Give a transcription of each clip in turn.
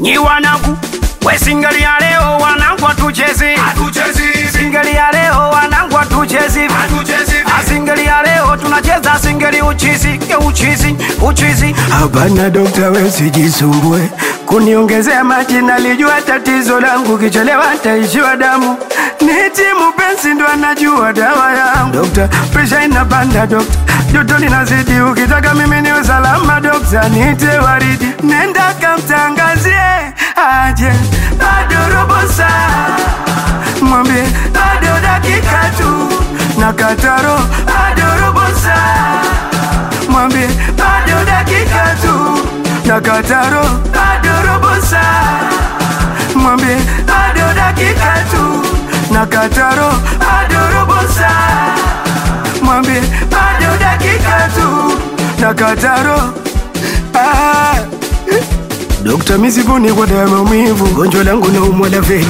nyi wanangu we singeli ya leo wanangu atuchezi singeli ya leo wanangu atuchezi singeli ya leo tunacheza singeli uchizi ke uchizi uchizi Hapana dokta, we usijisumbue kuniongezea maji, nalijua tatizo langu, kichelewa taishiwa damu. Niti mupenzi ndo anajua dawa yangu. Dokta, presha inapanda dokta, joto linazidi, ukitaka mimi ni usalama dokta, nite waridi, nenda kamtangazie aje, bado robo saa, mwambie bado dakika tu, na kataro bado robo saa mwambie bado dakika tu na kataro bado robo saa mwambie bado dakika tu na kataro bado robo saa mwambie bado dakika tu na kataro ah. Dokta, misivuni kwa dawa ya maumivu, gonjwa langu na umwa la veli.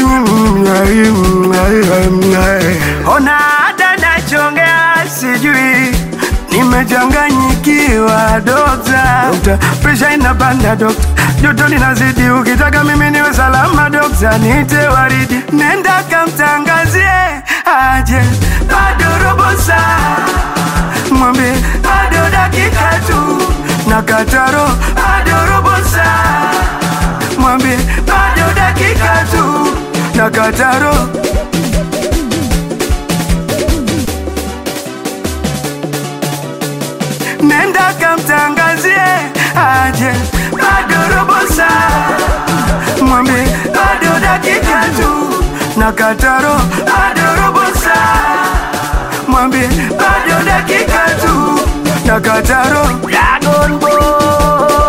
Ona hata nachongea sijui nimechanganyikiwa dokta. Dokta, presha inapanda dokta, joto linazidi, ukitaka mimi niwe salama dokta, nite waridi, nenda kamtangazie aje, bado robo saa, mwambie bado dakika tu na kataro, bado robo saa, mwambie bado dakika tu na kataro nenda kamtangazie aje, bado robo saa, mwambie bado dakika tu na kataro, bado robo saa, mwambie bado dakika tu na kataro Dragon